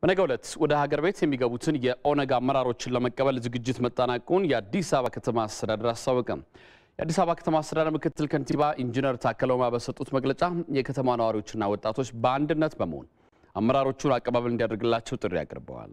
በነገው ዕለት ወደ ሀገር ቤት የሚገቡትን የኦነግ አመራሮችን ለመቀበል ዝግጅት መጠናቀቁን የአዲስ አበባ ከተማ አስተዳደር አስታወቀ። የአዲስ አበባ ከተማ አስተዳደር ምክትል ከንቲባ ኢንጂነር ታከለ ኡማ በሰጡት መግለጫ የከተማ ነዋሪዎችና ወጣቶች በአንድነት በመሆን አመራሮቹን አቀባበል እንዲያደርግላቸው ጥሪ አቅርበዋል።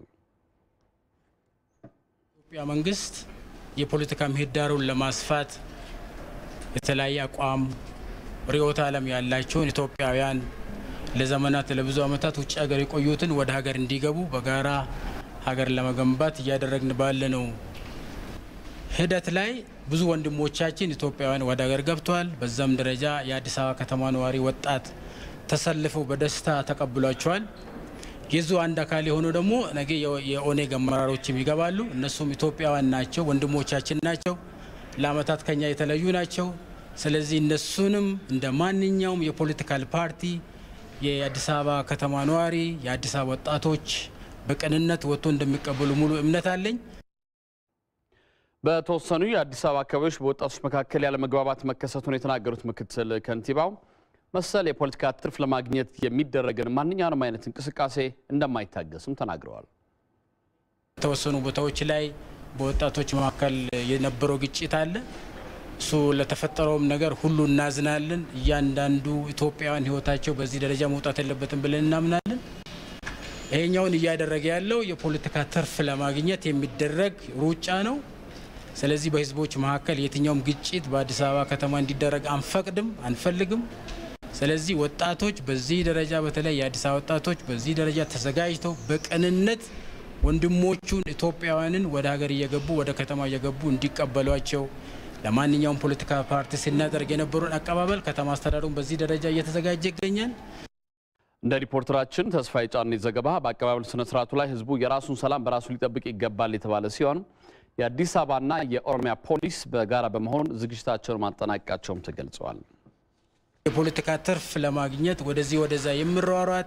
የኢትዮጵያ መንግስት የፖለቲካ ምህዳሩን ለማስፋት የተለያየ አቋም ርዕዮተ ዓለም ያላቸውን ኢትዮጵያውያን ለዘመናት ለብዙ ዓመታት ውጭ ሀገር የቆዩትን ወደ ሀገር እንዲገቡ በጋራ ሀገር ለመገንባት እያደረግን ባለነው ሂደት ላይ ብዙ ወንድሞቻችን ኢትዮጵያውያን ወደ ሀገር ገብተዋል። በዛም ደረጃ የአዲስ አበባ ከተማ ነዋሪ ወጣት ተሰልፈው በደስታ ተቀብሏቸዋል። የዙ አንድ አካል የሆነው ደግሞ ነገ የኦኔግ አመራሮችም ይገባሉ። እነሱም ኢትዮጵያውያን ናቸው፣ ወንድሞቻችን ናቸው። ለአመታት ከኛ የተለዩ ናቸው። ስለዚህ እነሱንም እንደ ማንኛውም የፖለቲካል ፓርቲ የአዲስ አበባ ከተማ ነዋሪ የአዲስ አበባ ወጣቶች በቅንነት ወጥቶ እንደሚቀበሉ ሙሉ እምነት አለኝ። በተወሰኑ የአዲስ አበባ አካባቢዎች በወጣቶች መካከል ያለመግባባት መከሰቱን የተናገሩት ምክትል ከንቲባው መሰል የፖለቲካ ትርፍ ለማግኘት የሚደረግን ማንኛውንም አይነት እንቅስቃሴ እንደማይታገስም ተናግረዋል። የተወሰኑ ቦታዎች ላይ በወጣቶች መካከል የነበረው ግጭት አለ። እሱ ለተፈጠረውም ነገር ሁሉ እናዝናለን። እያንዳንዱ ኢትዮጵያውያን ሕይወታቸው በዚህ ደረጃ መውጣት የለበትም ብለን እናምናለን። ይሄኛውን እያደረገ ያለው የፖለቲካ ትርፍ ለማግኘት የሚደረግ ሩጫ ነው። ስለዚህ በህዝቦች መካከል የትኛውም ግጭት በአዲስ አበባ ከተማ እንዲደረግ አንፈቅድም፣ አንፈልግም። ስለዚህ ወጣቶች በዚህ ደረጃ በተለይ የአዲስ አበባ ወጣቶች በዚህ ደረጃ ተዘጋጅተው በቅንነት ወንድሞቹን ኢትዮጵያውያንን ወደ ሀገር እየገቡ ወደ ከተማ እየገቡ እንዲቀበሏቸው ለማንኛውም ፖለቲካ ፓርቲ ስናደርግ የነበረውን አቀባበል ከተማ አስተዳደሩን በዚህ ደረጃ እየተዘጋጀ ይገኛል። እንደ ሪፖርተራችን ተስፋዬ ጫኔ ዘገባ በአቀባበል ስነ ስርዓቱ ላይ ህዝቡ የራሱን ሰላም በራሱ ሊጠብቅ ይገባል የተባለ ሲሆን የአዲስ አበባና የኦሮሚያ ፖሊስ በጋራ በመሆን ዝግጅታቸውን ማጠናቀቃቸውም ተገልጸዋል። የፖለቲካ ትርፍ ለማግኘት ወደዚህ ወደዛ የሚሯሯጥ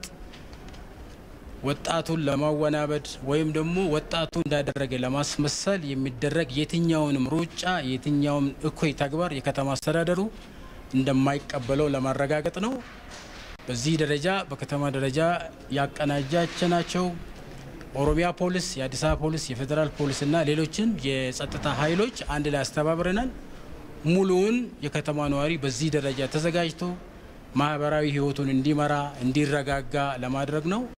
ወጣቱን ለማወናበድ ወይም ደግሞ ወጣቱ እንዳደረገ ለማስመሰል የሚደረግ የትኛውንም ሩጫ የትኛውም እኩይ ተግባር የከተማ አስተዳደሩ እንደማይቀበለው ለማረጋገጥ ነው። በዚህ ደረጃ በከተማ ደረጃ ያቀናጃቸናቸው ኦሮሚያ ፖሊስ፣ የአዲስ አበባ ፖሊስ፣ የፌዴራል ፖሊስና ሌሎችን የጸጥታ ኃይሎች አንድ ላይ አስተባብረናል። ሙሉውን የከተማ ነዋሪ በዚህ ደረጃ ተዘጋጅቶ ማህበራዊ ህይወቱን እንዲመራ እንዲረጋጋ ለማድረግ ነው።